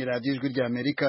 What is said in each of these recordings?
radiyo ijwi ry'amerika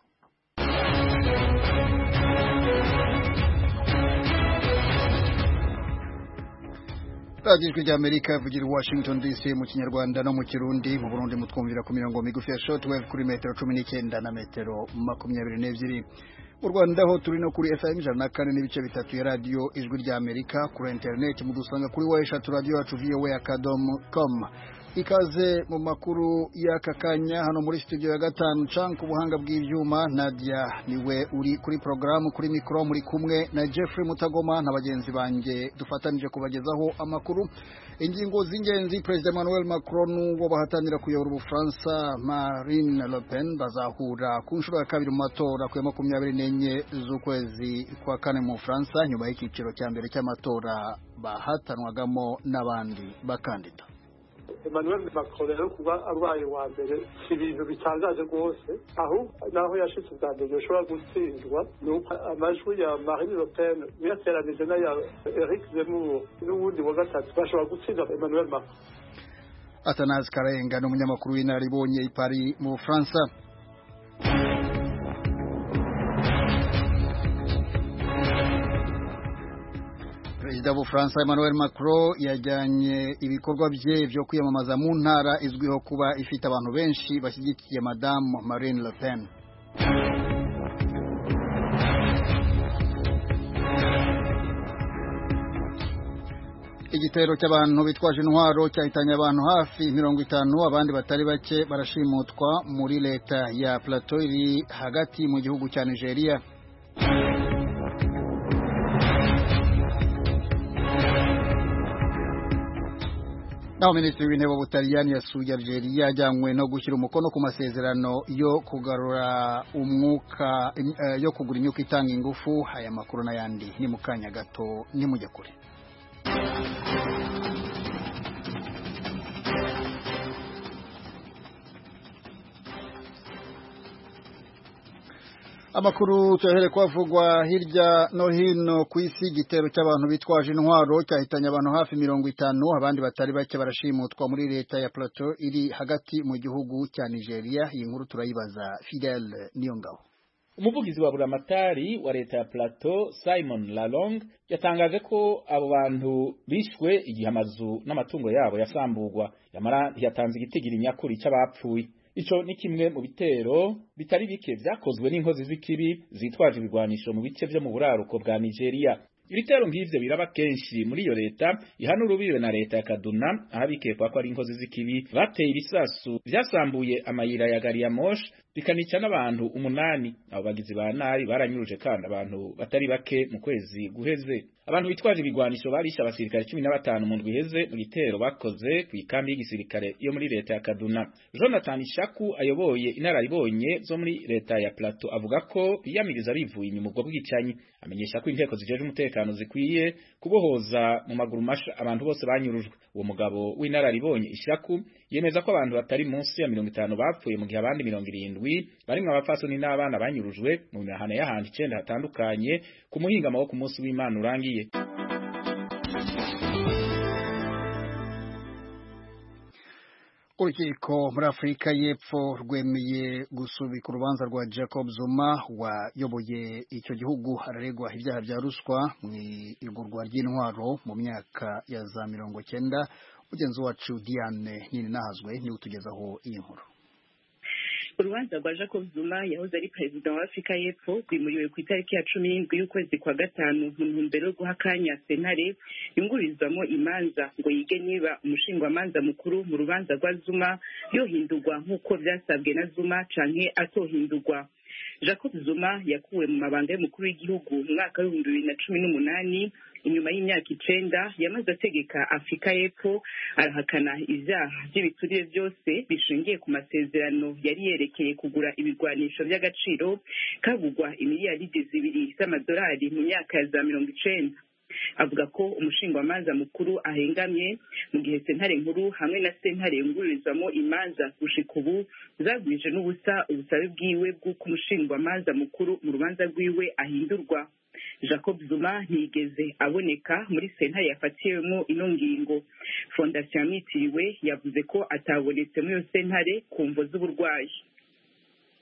radiyo ijwi ry'amerika ivugira i washington dc mu kinyarwanda no mu kirundi mu burundi mutwumvira ku mirongo migufi ya shortwave kuri metero cumi n'icyenda na metero makumyabiri n'ebyiri mu rwanda ho turi no kuri fm ijana na kane n'ibice bitatu ya radiyo ijwi ry'amerika kuri interineti mudusanga kuri wa eshatu radiyo yacu voa akadomo com ikaze mu makuru y'aka kanya hano muri studio ya gatanu canke ubuhanga bw'ivyuma Nadia niwe uri kuri programu kuri mikro muri kumwe na Jeffrey Mutagoma na bagenzi banje dufatanije kubagezaho amakuru ingingo z'ingenzi President Emmanuel Macron wo bahatanira kuyobora Ubufaransa Marine Le Pen bazahura ku nshuro ya kabiri mu matora ku ya makumyabiri n'enye z'ukwezi kwa kane mu Bufaransa nyuma y'ikiciro cya mbere cy'amatora bahatanwagamo n'abandi bakandida Emmanuel Macron rero kuba arwaye wa mbere si ibintu bitangaje rwose aho naho yashitse ubwa mbere yoshobora gutsindwa ni uko amajwi ya Marine Le Pen uyateranije n'aya Eric Zemmour n'uwundi wa gatatu bashobora gutsinda Emmanuel Macron Atanazi Karenga ni umunyamakuru w'inararibonye i Paris mu Bufaransa Perezida w'Ubufaransa Emmanuel Macron yajyanye ibikorwa bye byo kwiyamamaza mu ntara izwiho kuba ifite abantu benshi bashyigikiye Madamu Marine Le Pen. Igitero cy'abantu bitwaje intwaro cyahitanye abantu hafi mirongo itanu abandi batari bake barashimutwa muri leta ya Plateau iri hagati mu gihugu cya Nigeria. naho minisitiri w'intebe w'ubutaliyani yasuye algeria ajyanywe no gushyira umukono ku masezerano yo kugarura umwuka yo kugura imyuka itanga ingufu aya makuru n'ayandi ni mu kanya gato nimujya kure amakuru tuyahere kwavugwa hirya no hino ku isi igitero cy'abantu bitwaje intwaro cyahitanye abantu hafi mirongo itanu abandi batari bake barashimutwa muri leta ya plateau iri hagati mu gihugu cya nigeria iyi nkuru turayibaza fidel niyongabo umuvugizi wa buramatari wa leta ya plateau simon lalong yatangaje ko abo bantu bishwe igihe amazu n'amatungo yabo yasamburwa yamara ntiyatanze igitigiri nyakuri cy'abapfuye Ico ni kimwe mu bitero bitari bike vyakozwe n'inkozi z'ikibi zitwaje ibigwanisho mu bice vyo mu buraruko bwa Nigeria. Ibitero nk'ivyo biraba kenshi muri iyo leta ihana urubibe na leta ya Kaduna aho bikekwa ko ari inkozi z'ikibi bateye ibisasu vyasambuye amayira ya gari ya moshi bikanica n'abantu umunani. Abo bagizi ba nabi baranyuruje kandi abantu batari bake mu kwezi guheze. Abantu bitwaje ibigwanisho barisha abasirikare cumi na batanu mu ndwi iheze mu gitero bakoze ku ikambi y'igisirikare yo muri leta ya Kaduna. Jonathan Shaku ayoboye inararibonye zo muri leta ya Plateau avuga ko biyamiriza bivuye inyuma ubwo bwicanyi. Amenyesha ko inteko zijeje umutekano zikwiye kubohoza mu maguru masha abantu bose banyurujwe. Uwo mugabo w'inararibonye Ishaku yemeza ko abantu batari munsi ya mirongo itanu bapfuye mu gihe abandi mirongo irindwi barimwo abapfasoni n'abana banyurujwe mu mihana y'ahantu icenda hatandukanye ku muhingamo wo ku munsi w'Imana urangiye. urukiko muri afurika y'epfo rwemeye gusubika urubanza rwa jacob zuma wayoboye icyo gihugu araregwa ibyaha bya ruswa mu igurwa ry'intwaro mu myaka ya za mirongo cyenda mugenzi wacu diane nini nahazwe niwe utugezaho iyi nkuru urubanza rwa jacob zuma yahoze ari perezida wa afurika y'epfo rwimuriwe ku itariki ya cumi n'indwi y'ukwezi kwa gatanu mu ntumbero yo guha akanya sentare yungururizwamo imanza ngo yige niba umushingwamanza mukuru mu rubanza rwa zuma yohindurwa nk'uko byasabwe na zuma canke atohindurwa jacob zuma yakuwe mu mabanga y'umukuru w'igihugu mu mwaka w'ibihumbi bibiri na cumi n'umunani inyuma y'imyaka icenda yamaze ategeka afurika y'epfo arahakana ivyaha vy'ibiturire byose bishingiye ku masezerano yari yerekeye kugura ibigwanisho vy'agaciro kagugwa imiliyaridi zibiri z'amadolari mu myaka ya za mirongo icenda avuga ko umushingwamanza mukuru ahengamye mu gihe sentare nkuru hamwe na sentare yungururizwamo imanza gushika ubu zagwije n'ubusa ubusabe bwiwe bw'uko umushingwamanza mukuru mu rubanza rwiwe ahindurwa jacob zuma ntiyigeze aboneka muri sentare yafatiwemo ino ngingo fondasiyo yamwitiriwe yavuze ko atabonetse muri iyo sentare ku mvo z'uburwayi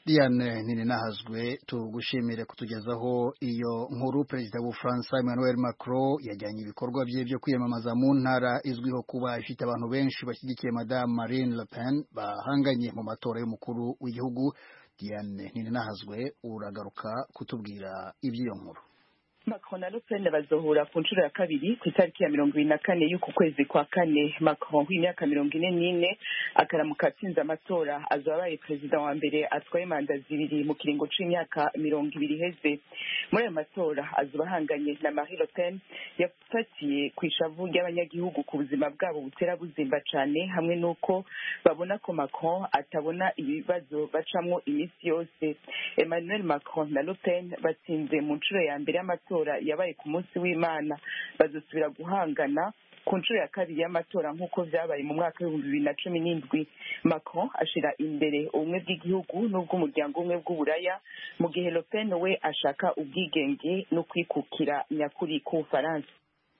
Diane Nininahazwe tugushimire kutugezaho iyo nkuru perezida w'Ubufaransa Emmanuel Macron yajyanye ibikorwa bye byo kwiyamamaza mu ntara izwiho kuba ifite abantu benshi bashyigikiye Madame Marine Le Pen bahanganye mu matora y'umukuru w'igihugu Diane Nininahazwe uragaruka kutubwira iby'iyo nkuru Macron na Le Pen bazohura ku nshuro ya kabiri ku itariki ya mirongo ibiri na kane y'uku kwezi kwa kane Macron w'imyaka mirongo ine n'ine akaramuka atsinze amatora azoba abaye perezida wa mbere atwaye manda zibiri mu kiringo c'imyaka mirongo ibiri iheze muri ayo matora azoba ahanganye na Marie Le Pen yafatiye ku ishavu ry'abanyagihugu ku buzima bwabo butera buzimba cane hamwe n'uko babona ko Macron atabona ibibazo bacamwo iminsi yose Emmanuel Macron na Le Pen batsinze mu nshuro ya mbere y'amatora yabaye ku munsi w'imana bazosubira guhangana ku nshuro ya kabiri y'amatora nk'uko vyabaye mu mwaka w'ibihumbi bibiri na cumi n'indwi macron ashira imbere ubumwe bw'igihugu n'ubw'umuryango umwe bw'uburaya mu gihe le pen we ashaka ubwigenge no kwikukira nyakuri k'ubufaransa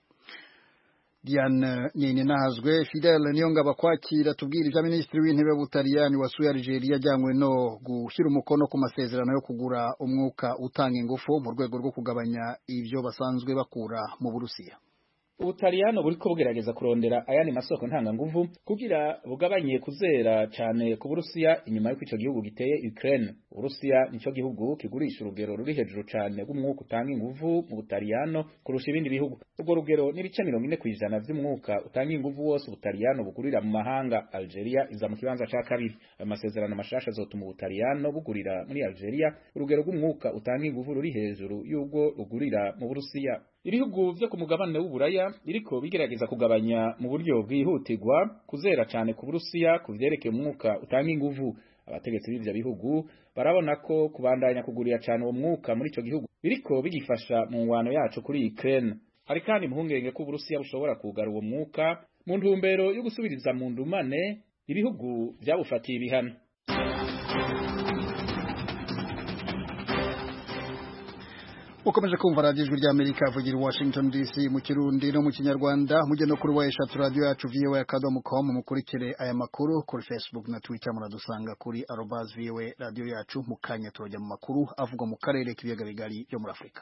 Diane Nininahazwe Fidel Niyongaba kwakira tubwira ibya Minisitiri w'Intebe w'Ubutaliyani wasuye Algeria ajyanywe no gushyira umukono ku masezerano yo kugura umwuka utanga ingufu mu rwego rwo kugabanya ibyo basanzwe bakura mu Burusiya ubutaliyano buriko bugerageza kurondera ayandi masoko ntanganguvu kugira bugabanye kuzera cane ku burusiya inyuma y'uko ico gihugu giteye Ukraine uburusiya nico gihugu kigurisha urugero ruri hejuru cane rw'umwuka utanga inguvu mu butaliyano kurusha ibindi bihugu urwo rugero n'ibice mirongo ine kw'ijana vy'umwuka utanga inguvu wose ubutaliyano bugurira mu mahanga Algeria iza mu kibanza ca kabiri ayo masezerano mashasha azotuma ubutaliyano bugurira muri Algeria urugero rw'umwuka utanga inguvu ruri hejuru y'ubwo rugurira mu burusiya ibihugu vyo ku mugabane w'uburaya biriko bigerageza kugabanya mu buryo bwihutirwa kuzera cane ku burusiya ku vyerekeye umwuka utanga inguvu abategetsi b'ivyo bihugu barabona ko kubandanya kugurira cane uwo mwuka muri ico gihugu biriko bigifasha mu ngwano yacu kuri Ukraine hari kandi impungenge ko uburusiya bushobora kugara uwo mwuka mu ntumbero yo gusubiriza mu ndumane ibihugu vyabufatiye ibihano ukomeje kumva radiyo ijwi ry'amerika avugira i washington dc mu kirundi no mu kinyarwanda mujye no kuri wa eshatu radiyo yacu voa akadomo com mukurikire aya makuru kuri facebook na twitter muradusanga kuri arobas voa radiyo yacu mu kanya turajya mu makuru avugwa mu karere k'ibiyaga bigari byo muri afurika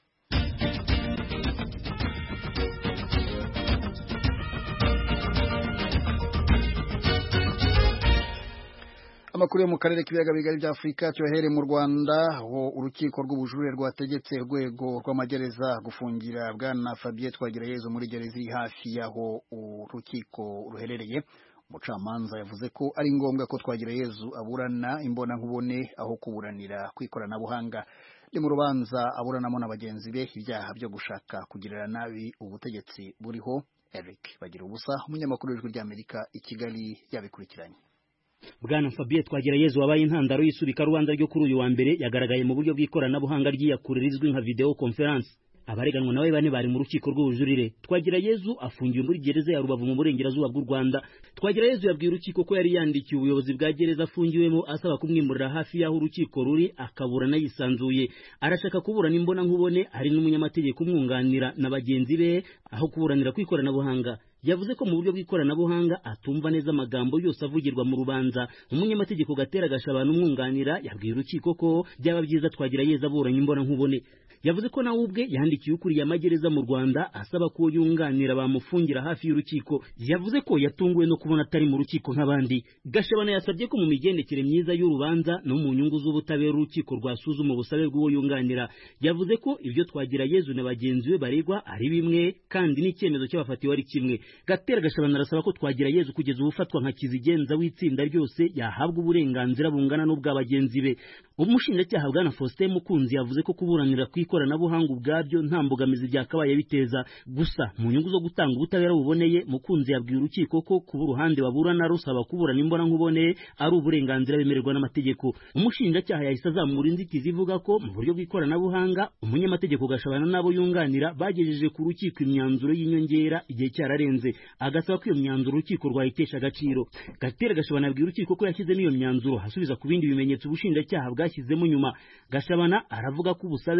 amakuru yo mu karere k'ibiyaga bigari bya Afurika cyohere mu Rwanda aho urukiko rw'ubujurire rwategetse urwego rw'amagereza gufungira bwana Fabien Twagirayezu muri gereza iri hafi y'aho urukiko ruherereye umucamanza yavuze ko ari ngombwa ko Twagirayezu aburana imbona nkubone aho kuburanira ku ikoranabuhanga ni mu rubanza aburanamo na bagenzi be ibyaha byo gushaka kugirira nabi ubutegetsi buriho Eric bagira ubusa umunyamakuru w'ijwi ry'Amerika i Kigali yabikurikiranye bwana Fabien Twagirayezu wabaye intandaro y'isubika rubanza ryo kuri uyu wa mbere yagaragaye mu buryo bw'ikoranabuhanga ry'iyakure rizwi nka video conference abareganwa nawe bane bari mu rukiko rw'ubujurire Twagirayezu afungiwe muri gereza ya Rubavu mu burengerazuba bw'u Rwanda Twagirayezu yabwiye urukiko ko yari yandikiye ubuyobozi bwa gereza afungiwemo asaba kumwimurira hafi y'aho urukiko ruri akaburana yisanzuye arashaka kuburana imbona nkubone hari n'umunyamategeko umwunganira na bagenzi be aho kuburanira ku ikoranabuhanga yavuze ko mu buryo bw'ikoranabuhanga atumva neza amagambo yose avugirwa mu rubanza umunyamategeko gatera gashabana umwunganira yabwiye urukiko ko byaba byiza twagira yeza aburanye imbona nkubone yavuze ko nawe ubwe yandikiye ukuriye amagereza mu Rwanda asaba ko yunganira bamufungira hafi y'urukiko yavuze ko yatunguwe no kubona atari mu rukiko nk'abandi gashabana yasabye ko mu migendekere myiza y'urubanza no mu nyungu z'ubutabera urukiko rwasuzuma ubusabe bw'uwo yunganira yavuze ko ibyo twagira yezu na bagenzi be baregwa ari bimwe kandi n'icyemezo cy'abafatiwe ari kimwe gatera gashabana arasaba ko twagira yezu kugeza ubufatwa nka kizigenza w'itsinda ryose yahabwa uburenganzira bungana n'ubwa bagenzi be umushinjacyaha bwana Faustin Mukunzi yavuze ko kuburanira ku ikoranabuhanga ubwabyo nta mbogamizi byakabaye biteza gusa mu nyungu zo gutanga ubutabera buboneye Mukunzi yabwiye urukiko ko kuba uruhande baburana rusaba kuburana imbona nkubone ari uburenganzira bemererwa n'amategeko umushinjacyaha yahise azamura inzitizi ivuga ko mu buryo bw'ikoranabuhanga umunyamategeko gashabana n'abo yunganira bagejeje ku rukiko imyanzuro y'inyongera igihe cyararenze agasaba ko iyo myanzuro urukiko rwayitesha agaciro gatera gashabana yabwiye urukiko ko yashyizemo iyo myanzuro hasubiza ku bindi bimenyetso ubushinjacyaha bwashyizemo nyuma gashabana aravuga ko ubusabe bw'ubushinjacyaha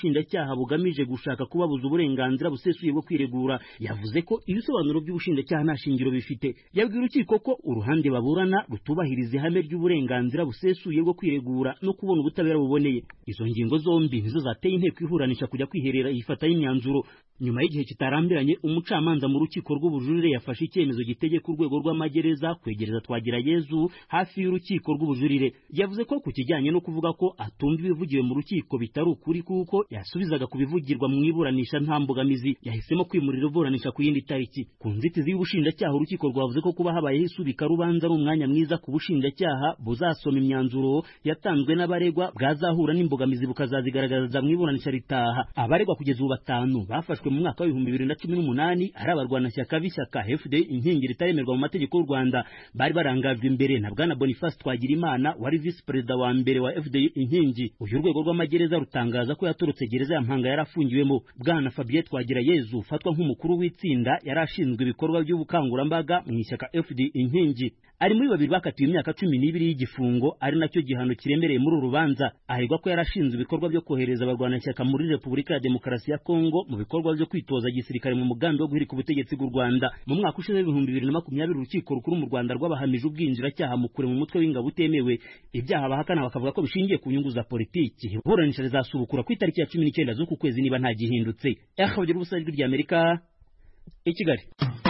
ubushinjacyaha bugamije gushaka kubabuza uburenganzira busesuye bwo kwiregura yavuze ko ibisobanuro by'ubushinjacyaha nta shingiro bifite yabwiye urukiko ko uruhande baburana rutubahiriza ihame ry'uburenganzira busesuye bwo kwiregura no kubona ubutabera buboneye izo ngingo zombi nizo zateye inteko ihuranisha kujya kwiherera ifataho imyanzuro nyuma y'igihe kitarambiranye umucamanza mu rukiko rw'ubujurire yafashe icyemezo gitegeka urwego rw'amagereza kwegereza twagira yezu hafi y'urukiko rw'ubujurire yavuze ko ku kijyanye no kuvuga ko atumva ibivugiwe mu rukiko bitari ukuri kuko yasubizaga ku bivugirwa mu iburanisha nta mbogamizi yahisemo kwimurira iburanisha ku yindi tariki ku nzitizi y'ubushinjacyaha urukiko rwavuze ko kuba habayeho isubika rubanza ari umwanya mwiza ku bushinjacyaha buzasoma imyanzuro yatanzwe n'abaregwa bwazahura n'imbogamizi bukazazigaragaza mu iburanisha ritaha abaregwa kugeza ubu batanu bafashwe mu mwaka w'ibihumbi bibiri na cumi n'umunani ari abarwanashyaka b'ishyaka fd inkingi ritaremerwa mu mategeko y'u rwanda bari barangajwe imbere na bwana boniface twagirimana wari visi perezida wa mbere wa fd inkingi uyu urwego rw'amagereza rutangaza ko yatorotse gereza ya mpanga yari afungiwemo bwana fabien twagira yezu ufatwa nk'umukuru w'itsinda yari ashinzwe ibikorwa by'ubukangurambaga mu ishyaka fd inkingi ari muri babiri bakatiwe imyaka cumi n'ibiri y'igifungo ari nacyo gihano kiremereye muri uru rubanza aregwa ko yarashinzwe ibikorwa byo kohereza abarwanashyaka muri repubulika ya demokarasi ya kongo mu bikorwa byo kwitoza gisirikare mu mugambi wo guhirika ubutegetsi bw'u rwanda mu mwaka ushize w'ibihumbi bibiri na makumyabiri urukiko rukuru mu rwanda rwabahamije ubwinjiracyaha mu kure mu mutwe w'ingabo utemewe ibyaha bahakana bakavuga ko bishingiye ku nyungu za politiki iburanisha rizasubukura ku itariki ya cumi n'icyenda z'uku kwezi niba nta gihindutse akabagira ubusa ijwi ry'amerika i kigali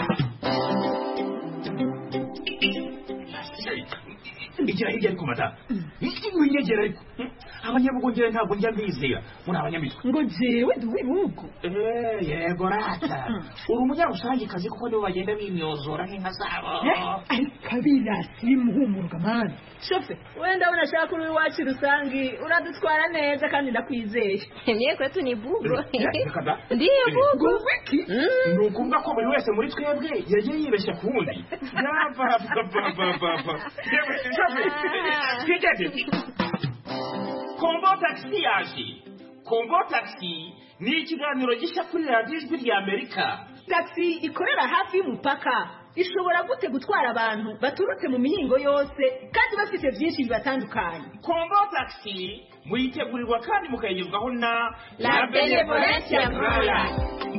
igira hirya ariko mata winyegera ariko abanyabugongera ntabwo njya mbizera muri abanyamitwe ngo jewe ndi uw'ibihugu yego rata uri umunyarusangikazi kuko nibo bagenda bimyozora nk'inka zabo ariko abirasi bimuhumuruka mani shofe wenda ndabona ashaka uri iwacu rusangi uradutwara neza kandi ndakwizeye niye kwetu ni bugo Reka da. ndiyo bugo wiki ni ukuvuga ko buri wese muri twebwe yagiye yibeshya ku wundi yabababababa yewe shofe twigeze kombo tagisi yaje kombo tagisi ni ikiganiro gishya kuri radiyo ijwi rya amerika taxi ikorera hafi y'umupaka ishobora gute gutwara abantu baturutse mu mihingo yose kandi bafite byinshi bibatandukanye kombo tagisi muyitegurirwa kandi mukayigezwaho na La Benevolencia Royal.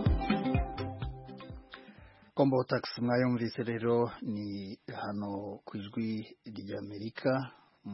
kombo tax mwayumvise rero ni hano ku ijwi ry'amerika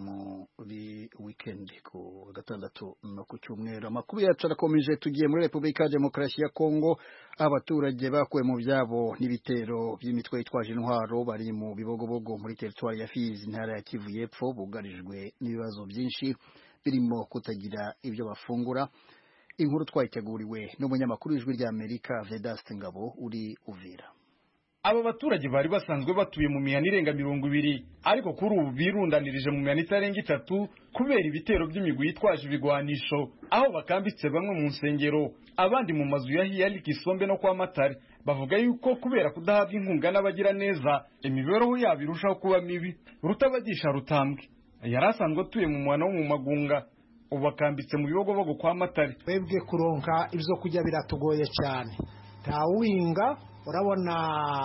muri weekend ku wa gatandatu no ku cyumweru amakuru yacu arakomeje tugiye muri repubulika ya demokarasi ya kongo abaturage bakuwe mu byabo n'ibitero by'imitwe yitwaje intwaro bari mu bibogobogo muri teritwari ya fizi intara ya kivu y'epfo bugarijwe n'ibibazo byinshi birimo kutagira ibyo bafungura inkuru twayiteguriwe n'umunyamakuru w'ijwi ry'amerika vedaste ngabo uri uvira aba baturage bari basanzwe batuye mu mihana irenga mirongo ibiri ariko kuri ubu birundanirije mu mihana itarenga itatu kubera ibitero by'imigwi yitwaje ibigwanisho aho bakambitse bamwe mu nsengero abandi mu mazu ya hiyari kisombe no kwa matare bavuga yuko kubera kudahabwa inkunga n'abagira neza imibereho yabo irushaho kuba mibi rutabagisha rutambwe yari asanzwe atuye mu muhana wo mu magunga ubu bakambitse mu bibogobogo kwa matare twebwe kuronka ibyo kurya biratugoye cyane ntawuhinga urabona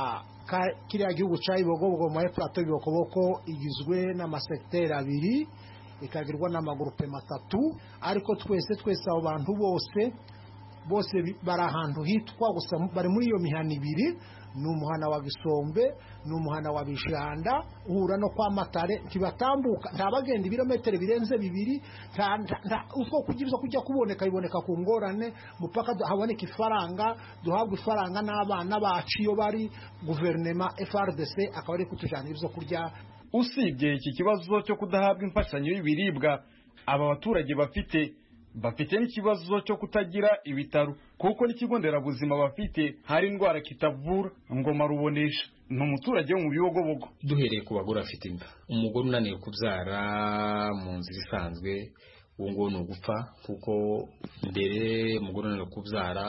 ka- kiriya gihugu cya ibogobogo mu plateau y'ibokoboko igizwe n'amasekiteri abiri ikagirwa n'amagurupe matatu ariko twese twese abo bantu bose bose bi- bari ahantu hitwa gusa bari muri iyo mihana ibiri ni umuhana wa bisombe ni umuhana wa bijanda uhura no kwa matare ntibatambuka nta bagenda ibirometero birenze bibiri nta- nta- nta- uko kugira ibyo kujya kuboneka biboneka ku ngorane mupaka du- haboneka ifaranga duhabwa ifaranga n'abana bacu iyo bari guverinema frdc akaba ari kutujyanira ibyo kurya usibye iki kibazo cyo kudahabwa imfashanyo y'ibiribwa aba baturage bafite bafite n'ikibazo cyo kutagira ibitaro kuko n'ikigo nderabuzima bafite hari indwara kitavura ngoma rubonesha ni umuturage wo mu bibogobogo duhereye ku bagore bafite inda umugore unaniwe kubyara mu nzira isanzwe uwo nguwo ni ugupfa kuko mbere umugore unaniwe kubyara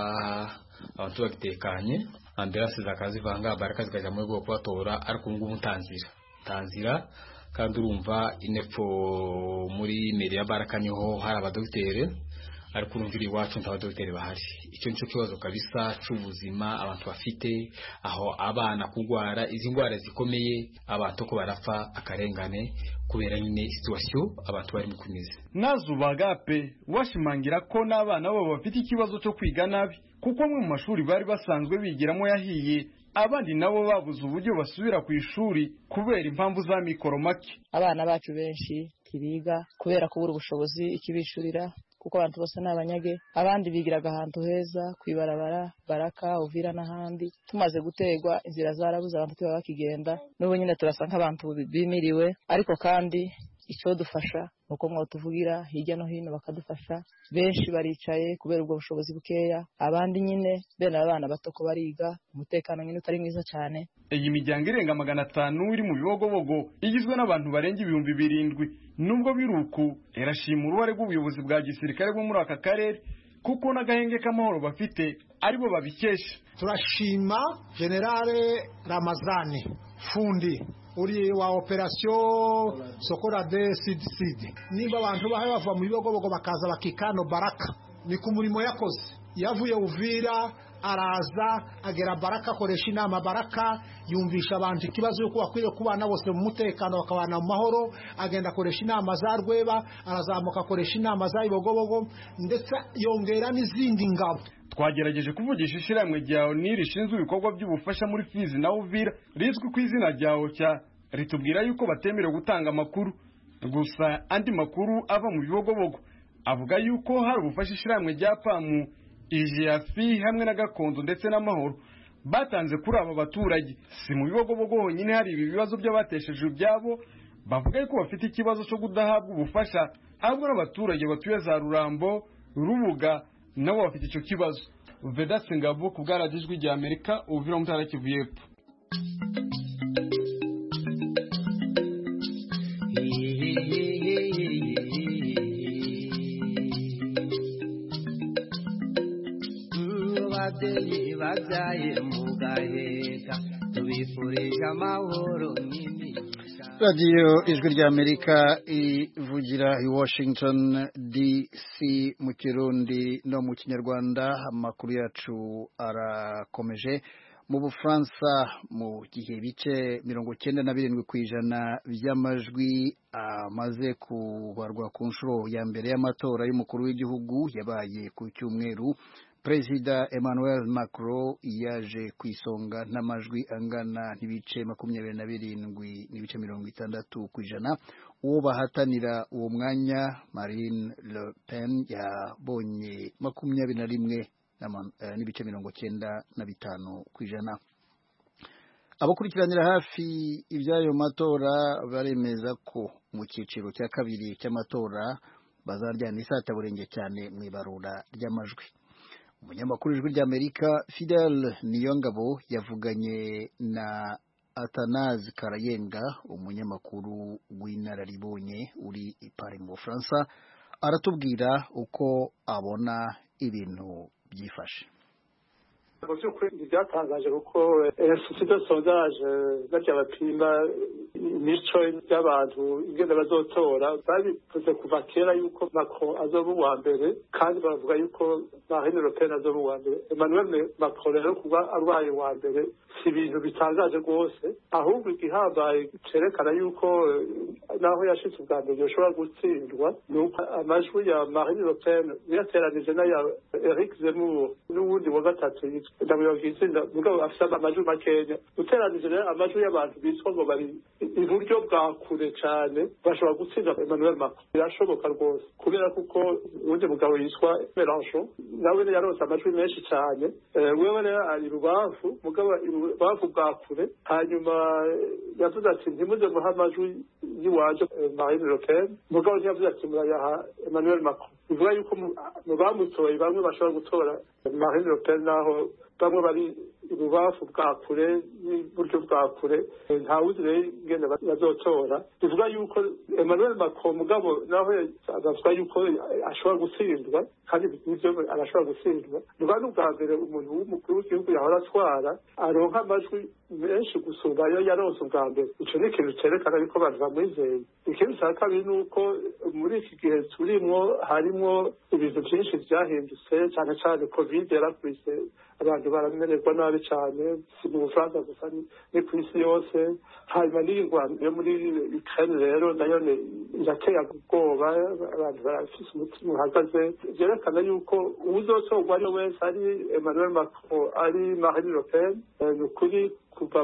abantu bagitekanye ambiranse zakazivanga baraka zikajya mu rwego kubatora ariko ubu ngubu ntanzira ntanzira kandi urumva inepfo muri meri ya baraka niho hari abadogiteri ariko urumvira iwacu nta badogiteri bahari icyo nicyo kibazo kabisa c'ubuzima abantu bafite aho abana kugwara izi ndwara zikomeye abantu ko barapfa akarengane kubera nyine situwasiyo abantu barimo kumeze nazubagape washimangira ko n'abana babo bafite ikibazo cyo kwiga nabi kuko amwe mu mashuri bari basanzwe bigiramo yahiye abandi nabo babuze uburyo basubira ku ishuri kubera impamvu za mikoro make abana bacu benshi ntibiga kubera kubura ubushobozi ikibishurira kuko abantu bose ni abanyage abandi bigiraga ahantu heza ku ibarabara baraka uvira n'ahandi tumaze gutegwa inzira zarabuze abantu tuba bakigenda n'ubu nyine turasa nk'abantu bimiriwe ariko kandi icyo dufasha ni uko mwatuvugira hirya no hino bakadufasha benshi baricaye kubera ubwo bushobozi bukeya abandi nyine bene abana bato ko bariga umutekano nyine utari mwiza cyane iyi miryango irenga magana atanu iri mu bibogobogo igizwe n'abantu barenga ibihumbi birindwi nubwo biri uku irashima uruhare rw'ubuyobozi bwa gisirikare bwo muri aka karere kuko n'agahenge k'amahoro bafite aribo babikesha turashima generale ramazani fundi uri wa operasiyo sokora de sidi sidi nimba abantu bahe bava mu bibogobogo bakaza bakikano baraka ni ku murimo yakoze yavuye uvira araza agera baraka akoresha inama baraka yumvisha abantu ikibazo yuko bakwiriye kubana bose mu mutekano bakabana mu mahoro agenda akoresha inama za rweba arazamuka akoresha inama za ibogobogo ndetse yongera n'izindi ngabo twagerageje kuvugisha ishyirahamwe rya oni rishinzwe ibikorwa by'ubufasha muri fizi na uvira rizwi ku izina rya ocya ritubwira yuko batemerewe gutanga amakuru gusa andi makuru ava mu bibogobogo avuga yuko hari ubufasha ishyirahamwe rya pamu ijiyafi hamwe na gakondo ndetse n'amahoro batanze kuri aba baturage si mu bibogobogo honyine hari ibi bibazo by'abatesheje ibyabo bavuga yuko bafite ikibazo cyo kudahabwa ubufasha ahubwo n'abaturage batuye za rurambo rubuga nabo bafite icyo kibazo vedasi ngabo ku bwaragijwi rya amerika ubuvira mu ntara kivu y'epfo ababyeyi babyaye mu gaheka tubifurije amahoro radiyo ijwi rya amerika ivugira i washington dc mu kirundi no mu kinyarwanda amakuru yacu arakomeje mu bufaransa mu gihe ibice mirongo cyenda na birindwi ku ijana by'amajwi amaze kubarwa ku nshuro ya mbere y'amatora y'umukuru w'igihugu yabaye ku cyumweru perezida emmanuel macron yaje ku isonga n'amajwi angana n'ibice makumyabiri na birindwi n'ibice mirongo itandatu ku ijana uwo bahatanira uwo mwanya marine le pen yabonye makumyabiri na rimwe n'ibice mirongo cyenda na bitanu ku ijana abakurikiranira hafi iby'ayo matora baremeza ko mu cyiciro cya kabiri cy'amatora bazaryana isataburenge cyane mu ibarura ry'amajwi umunyamakuru ijwi ry'amerika fidel niyongabo yavuganye na atanazi karayenga umunyamakuru w'inararibonye uri i Paris mu bufaransa aratubwira uko abona ibintu byifashe mu by'ukuri ntibyatangaje kuko institut sondage barya bapima imico y'abantu ingene bazotora babivuze kuva kera yuko macron azoba uwa mbere kandi bavuga yuko marine le pen azoba uwa mbere emmanuel macron rero kuba arwaye uwa mbere si ibintu bitangaje rwose ahubwo igihambaye cerekana yuko naho yashitse ubwa mbere yoshobora gutsindwa ni uko amajwi ya marine le pen yateranije n'aya eric zemmour n'uwundi wa gatatu ndamuyoboka itsinda mugabo afite amajwi makenya uteranije rero amajwi y'abantu bitwa ngo bari iburyo bwa kure cyane bashobora gutsinda emmanuel macron birashoboka rwose kubera kuko uwundi mugabo yitwa melanchon nawe yaronse amajwi menshi cyane wewe rero ari rubavu mugabo irubavu bwa kure hanyuma yavuze ati ntimuze muha amajwi y'iwanje marine le pen mugabo ntiyavuze ati murayaha emmanuel macron bivuga yuko mu bamutoye bamwe bashobora gutora marine le pen naho bamwe bari ibubafu bwa kure n'iburyo bwa kure ntawuzi rero ingene bazotora bivuga yuko emmanuel macron mugabo naho bavuga yuko ashobora gutsindwa kandi nivyo arashobora gutsindwa nuba n'ubwa mbere umuntu w'umukuru w'igihugu yahora atwara aronka amajwi menshi gusumba ayo yaronse ubwa mbere ico ni ikintu cerekana yuko abantu bamwizeye ikindi ca kabiri ni uko muri iki gihe turimwo harimwo ibintu vyinshi vyahindutse cane cane covid yarakubise abantu baramererwa nabi cyane si mu bufaransa gusa ni ku isi yose hanyuma n'iyi ngwano yo muri ukraine rero nayo irateye ubwoba abantu barafise umutima uhagaze vyerekana yuko uwuzotorwa ari we wese ari emmanuel macron ari marine le pen ni ukuri kuva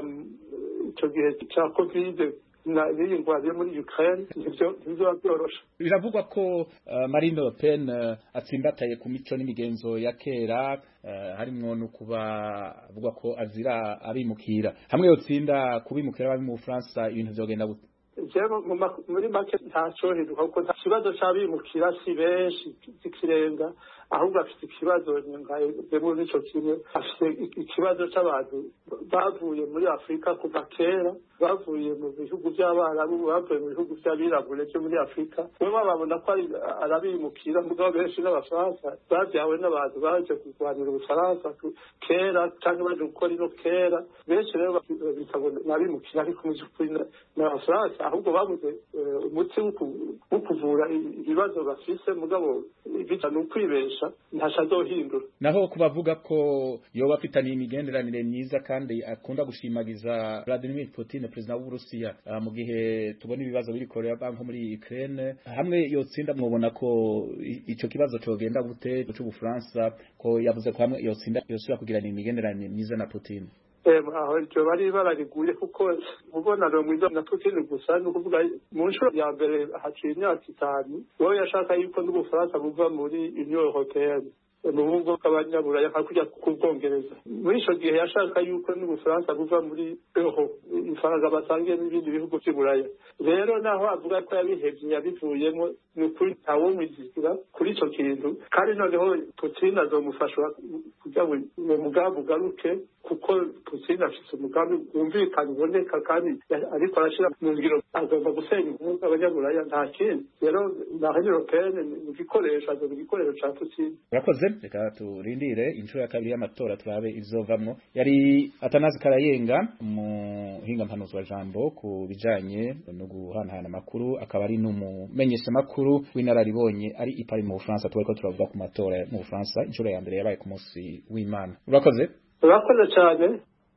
ico gihe ca covid n'iyi ngwano yo muri ukraine ntibizoba vyoroshe biravugwa ko uh, marine le pen uh, atsimbataye ku mico n'imigenzo ya kera uh, harimwo no kuba avuga ko azira abimukira hamwe yotsinda kubimukira bari mu Bufaransa ibintu vyogenda gute jewe muri make ntacohinduka kuko nta kibazo c'abimukira si benshi z'ikirenga ahubwo afite ikibazo nkayemo n'ico kimwe afite ikibazo c'abantu bavuye muri afurika kuva kera bavuye mu bihugu by'abarabu bavuye mu bihugu by'abirabure byo muri afurika bo bababona ko arabimukira mugabo benshi n'abafaransa babyawe n'abantu baje kurwanira ubufaransa kera cyangwa baje gukora ino kera benshi rero bitabona n'abimukira ariko mu by'ukuri n'abafaransa ahubwo babuze umuti wo kuvura ibibazo bafise mugabo bija ni ukwibesha ntasha azohindura naho kubavuga ko yoba afitaniye imigenderanire myiza kandi akunda gushimagiza Vladimir Putin perezida w'Uburusiya uh, mu gihe tubona ibibazo biri Korea nko muri Ukraine hamwe yotsinda mwobona ko ico kibazo cogenda gute c'Ubufaransa ko yavuze ko hamwe yotsinda yosubira kugirana imigenderanire myiza na Putin aho iryo bari barariguye kuko umubonano mwiza na Putin gusa ni ukuvuga mu nshuro ya mbere haciye imyaka itanu wowe yashaka yuko n'ubufaransa buva muri union européenne mu bumwe bw'abanyaburaya nka kujya ku bwongereza muri ico gihe yashaka yuko n'ubufaransa buva muri euro ifaranga basangiye n'ibindi bihugu vy'uburaya rero naho avuga ko yabihevye yabivuyemo ni ukuri ntawomwizigira kuri ico kintu kandi noneho putin azomufasha kugira ngo uwo mugambi ugaruke kuko putin afise umugambi wumvikana uboneka kandi ariko arashira mu ngiro agomba gusenya ubumwe bw'abanyaburaya nta kindi rero marine européenne ni igikoresho azoba igikoresho ca putin urakoze reka turindire inshuro ya kabiri y'amatora turabe izovamwo yari atanazi karayenga umuhinga mpanuzi wa jambo ku bijanye no guhanahana amakuru akaba ari n'umumenyesha makuru w'inararibonye ari ipari mu Bufaransa twariko turavuga ku matora mu Bufaransa inshuro ya mbere yabaye ku munsi w'Imana urakoze urakoze cyane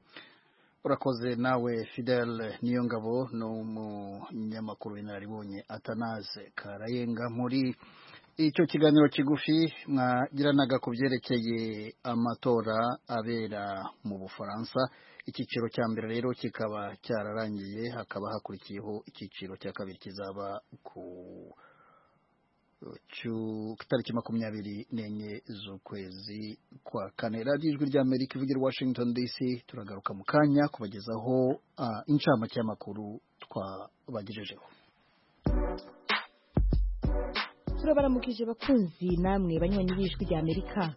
urakoze nawe Fidel Niyongabo ni umunyamakuru w'inararibonye atanaze karayenga muri icyo kiganiro kigufi mwagiranaga ku byerekeye amatora abera mu bufaransa icyiciro cya mbere rero kikaba cyararangiye hakaba hakurikiyeho icyiciro cya kabiri kizaba ku tariki makumyabiri n'enye z'ukwezi kwa kane radiyo ijwi ry'amerika ivugira washington dc turagaruka mu kanya kubagezaho incamake y'amakuru twabagejejeho turabaramukije bakunzi namwe banywanyi b'ijwi rya amerika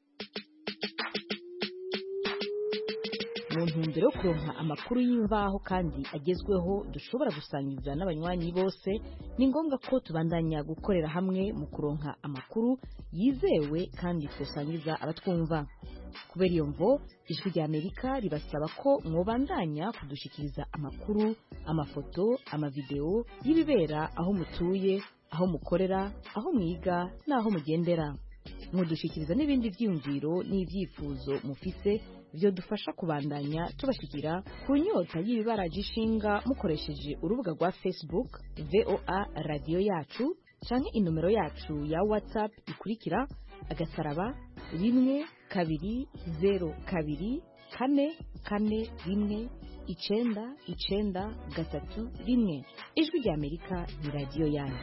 mu ntumbero yo kuronka amakuru y'imvaho kandi agezweho dushobora gusangiza n'abanywanyi bose ni ngombwa ko tubandanya gukorera hamwe mu kuronka amakuru yizewe kandi tusangiza abatwumva kubera iyo mvo ijwi rya amerika ribasaba ko mwobandanya kudushikiriza amakuru amafoto amavideo y'ibibera aho mutuye aho mukorera aho mwiga n'aho mugendera mudushikiriza n'ibindi byiyumviro n'ibyifuzo mufise byo dufasha kubandanya tubashyikira ku nyota y'ibibaraje ishinga mukoresheje urubuga rwa facebook voa radiyo yacu cyangwa inomero yacu ya whatsapp ikurikira agasaraba rimwe kabiri zeru kabiri kane kane rimwe icenda icenda gatatu rimwe ijwi rya amerika ni radiyo yanyu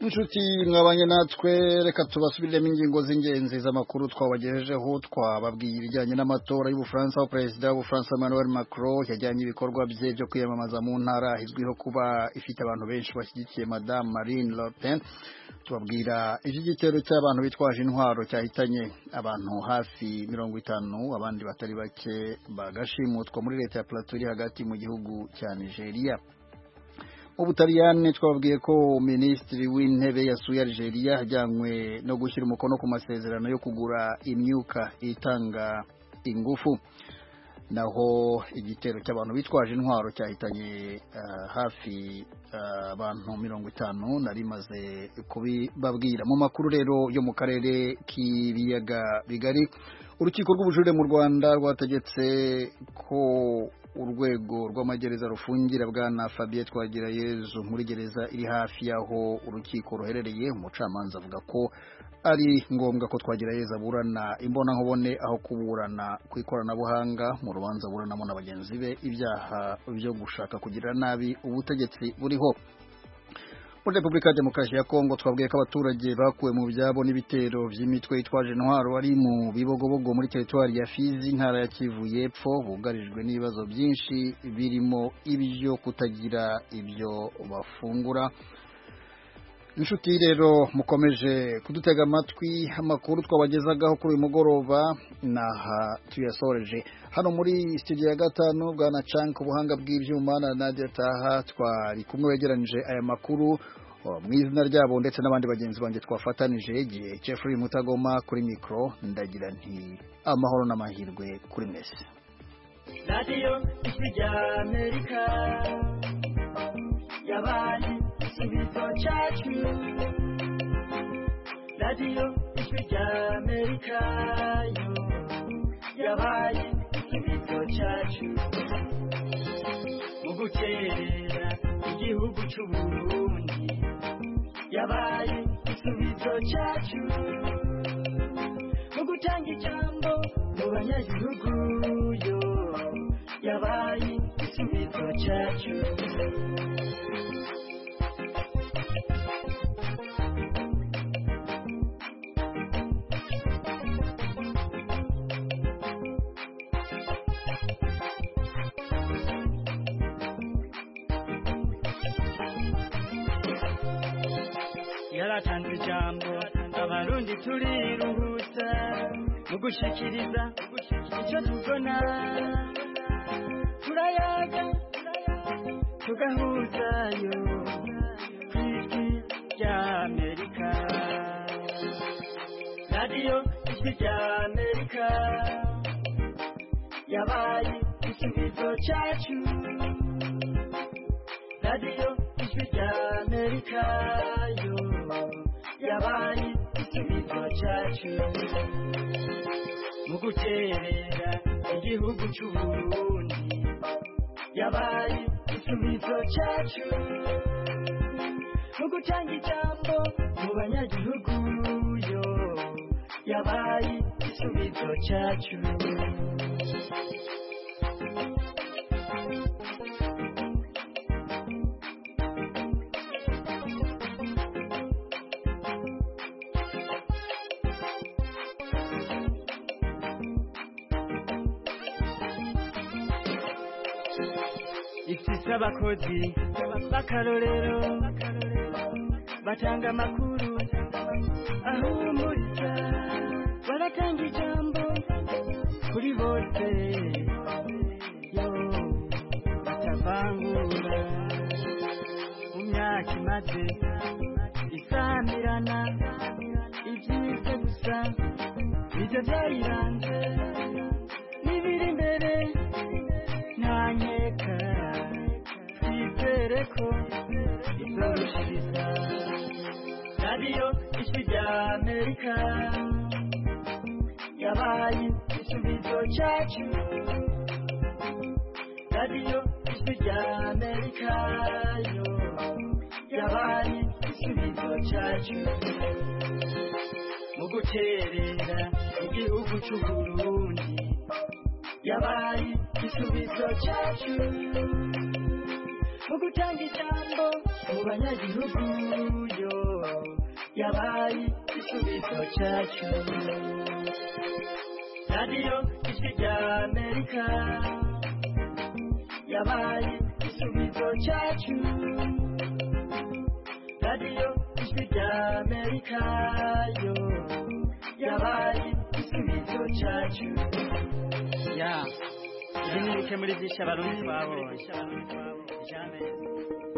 inshuti mwabanye natwe reka tubasubiriremo ingingo z'ingenzi z'amakuru twabagejejeho twababwiye ibijyanye n'amatora y'ubufaransa aho perezida w'ubufaransa Emmanuel Macron yajyanye ibikorwa bye byo kwiyamamaza mu ntara izwiho kuba ifite abantu benshi bashyigikiye Madame Marine Le Pen tubabwira iby'igitero cy'abantu bitwaje intwaro cyahitanye abantu hafi mirongo itanu abandi batari bake bagashimutwa muri leta ya Plateau iri hagati mu gihugu cya Nigeria Ubutaliyani twababwiye ko minisitiri w'intebe yasuye Algeria ajyanywe no gushyira umukono ku masezerano yo kugura imyuka itanga ingufu naho igitero cy'abantu bitwaje intwaro cyahitanye uh, hafi abantu uh, mirongo itanu nari maze kubibabwira mu makuru rero yo mu karere k'ibiyaga bigari urukiko rw'ubujurire mu Rwanda rwategetse ko urwego rw'amagereza rufungira bwana Fabien Twagirayezu muri gereza iri hafi y'aho urukiko ruherereye umucamanza avuga ko ari ngombwa ko Twagirayezu aburana imbonankubone aho kuburana ku ikoranabuhanga mu rubanza aburanamo na bagenzi be ibyaha byo gushaka kugirira nabi ubutegetsi buriho muri Repubulika ya Demokarasi ya Kongo twabwiye ko abaturage bakuwe mu byabo n'ibitero by'imitwe yitwaje intwaro bari mu bibogobogo muri teritwari ya Fizi intara ya Kivu y'Epfo bugarijwe n'ibibazo byinshi birimo ibyo kutagira ibyo bafungura inshuti rero mukomeje kudutega amatwi amakuru twabagezagaho kuri uyu mugoroba naha tuyasoreje hano muri studio ya gatanu bwana Cank ubuhanga bw'ibyuma na Nadia Taha twari kumwe wegeranije aya makuru mu izina ryabo ndetse n'abandi bagenzi banjye twafatanije igihe Jeffrey Mutagoma kuri mikro ndagira nti amahoro n'amahirwe kuri mwese radiyo ijwi rya amerika yabaye igisubizo cyacu radiyo ijwi rya amerika yo yabaye igisubizo cyacu mu gukerera igihugu cy'uburundi yabaye igisubizo cyacu mu gutanga ijambo mu banyagihugu yo yabaye igisubizo cyacu yaratanze ijambo abarundi turiruhutsa mu gushikiriza icyo tubona turayaga tugahuzayo ku ijwi rya amerika radiyo ijwi rya amerika yabaye igisubizo cyacu radiyo ijwi rya amerika yo yabaye igisubizo cyacu mu guterera igihugu cy'uburundi yabaye igisubizo cyacu mu gutanga ijambo mu banyagihugu yo yabaye igisubizo cyacu ifise abakozi b'akarorero batanga amakuru ahumuriza baratanga ijambo kuri bose yo batavangura mu myaka imaze isamirana ibyiza gusa nibyo byayiranze n'ibiri imbere nta nkeka twizere ko izorushiriza radiyo ijwi rya amerika yabaye igisubizo cyacu radiyo ijwi rya amerika yo yabaye igisubizo cyacu mu guterera igihugu cy'uburundi yabaye igisubizo cyacu mu gutanga ijambo mu banyagihugu yo yabaye igisubizo cyacu radiyo ijwi rya amerika yabaye igisubizo cyacu radiyo ijwi rya amerika yo yabaye igisubizo cyacu ya ibi ni bike muri byinshi abarundi twabonye Jamais.